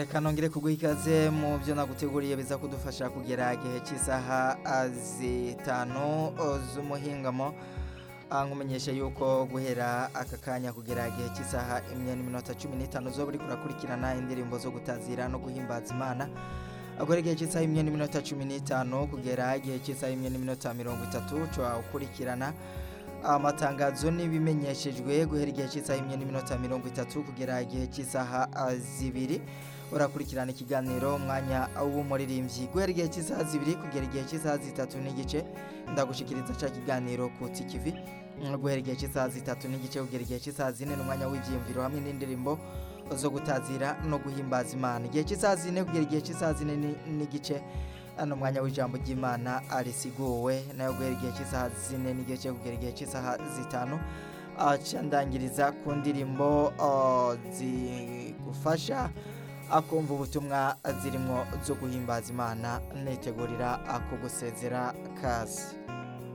reka nongere kuguha ikaze mu byo naguteguriye biza kudufasha kugera igihe cy'isaha ah, zitanu oh, z'umuhingamo Ah, nkumenyesha yuko guhera aka kanya kugera igihe cy'isaha imwe n'iminota cumi n'itanu zo buri kurakurikirana indirimbo zo gutazira no guhimbaza imana agora igihe cy'isaha imwe n'iminota cumi n'itanu kugera igihe cy'isaha imwe n'iminota mirongo itatu ushobora gukurikirana amatangazo n'ibimenyeshejwe guhera igihe cy'isaha imwe n'iminota mirongo itatu kugera igihe cy'isaha ah, zibiri urakurikirana ikiganiro umwanya w'umuririmbyi guhera igihe cy'isaha zibiri kugera igihe cy'isaha zitatu n'igice ndagushikiriza cya kiganiro ku tikivi guhera igihe cy'isaha zitatu n'igice kugera igihe cy'isaha zine n'umwanya w'ibyiyumviro hamwe n'indirimbo zo gutazira no guhimbaza imana igihe cy'isaha zine kugera igihe cy'isaha zine ni- n'igice hano umwanya w'ijambo ry'imana arisiguwe nayo guhera igihe cy'isaha zine n'igice kugera igihe cy'isaha zitanu aca ndangiriza ku ndirimbo ah, zigufasha akumva ubutumwa zirimo zo guhimbaza imana nitegurira ako gusezera kazi